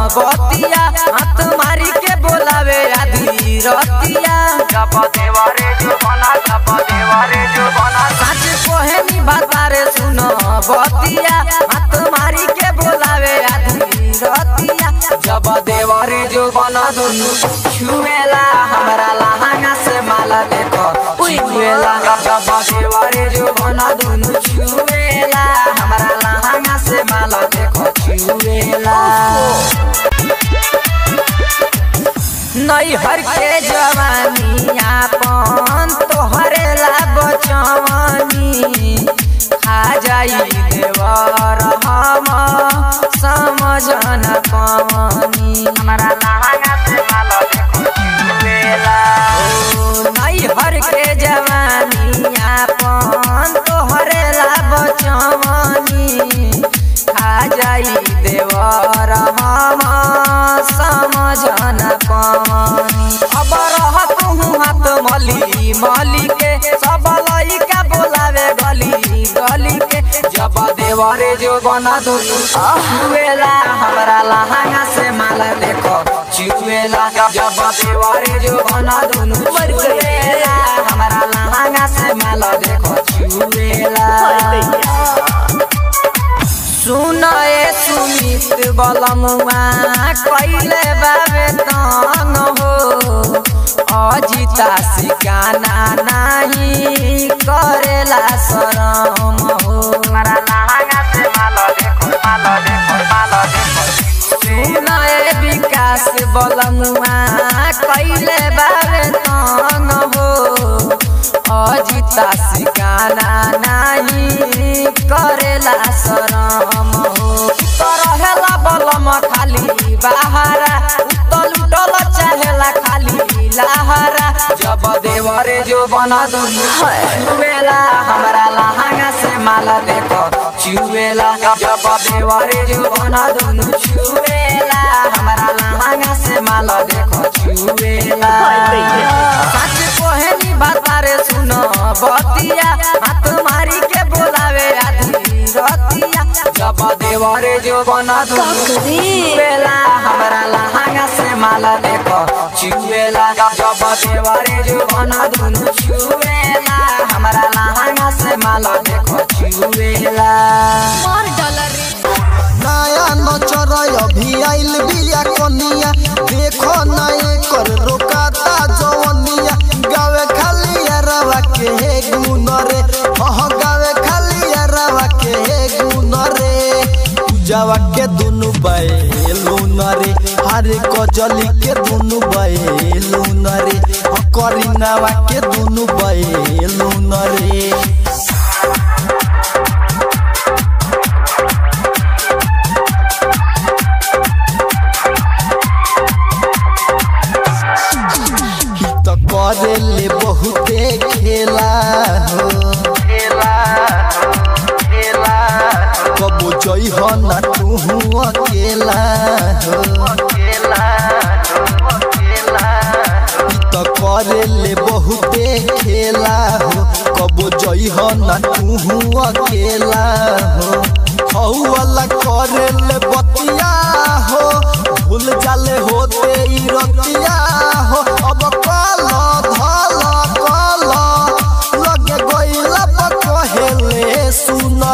बतिया हाथ मारी के बोलावे आधी रतिया जब देवरे जो बना जब देवरे जो बना सच कोहेनी बातारे सुनो बतिया हाथ मारी के बोलावे आधी रतिया जब देवरे जो बना दुनु छुएला हमरा लहंगा से माला देखो छुएला जब देवरे जो बना दुनु छुएला हमरा लहंगा से माला देखो छुएला नैहर के जवानी आपन तोहरे ला बचवानी खा जाई देवर हम समझ न पवनी हमारा लहंगा से माला देखो छुएला ओ, नैहर के जवानी आपन तोहरे ला बचवानी खा जाई देवर हम समझ न पवनी अब रह तू हाथ मली मली के सब लइका बोलावे गली गली के जब देवरे जो बना दुनु छुएला हमरा लहंगा से माला देखो छुएला जब देवरे जो बना दुनु छुएला हमरा लहंगा से माला देखो छुएला सुन ए सुमित बलमुआ कैले बाबे तंग हो अजिता सिकाना नाही करेला शरम हो हमारा लहंगा से माला देखो माला देखो माला देखो सुन ए विकास बलमुआ कैले बाबे तंग हो अजिता सिकाना नाही करेला शरम हो रहेला बलम खाली बहारा उतल उतल चाहेला खाली लहारा जब देवरे जो बना दुनु छुएला हमरा लहंगा से माला देखो छुएला जब देवरे जो बना दुनु छुएला हमरा लहंगा से माला देखो छुएला सच कोहेनी बातारे सुनो बतिया हाथ मारी के बोलावे आधी रतिया जब देवरे जो बना दुनु छुएला हमरा लहंगा से माला देखो छुएला जब देवरे जो बना दुनु छुएला हमरा लहंगा से माला देखो छुएला नया नचर अभी आइल बिया कनिया देखो ना एकर रोकाता जवनिया गावे खाली अरवा के हे गुन रे हह गावे खाली अरवा के हे गुन रे पूजावा के दुनु बैलून रे हरे कजली के दुनु बैलून रे करीनावा के दुनु बैलून रे तो करे ले बहुते खेला हो खेला खेला कबो जई हो ना तू अकेला हो खेला खेला तो करे ले बहुते खेला हो कबो जई हो ना तू अकेला हो हऊ वाला करे ले बतिया हो भूल जाले होते ई रतिया हो अब कल धल कल लगे गइला पर कहेले सुन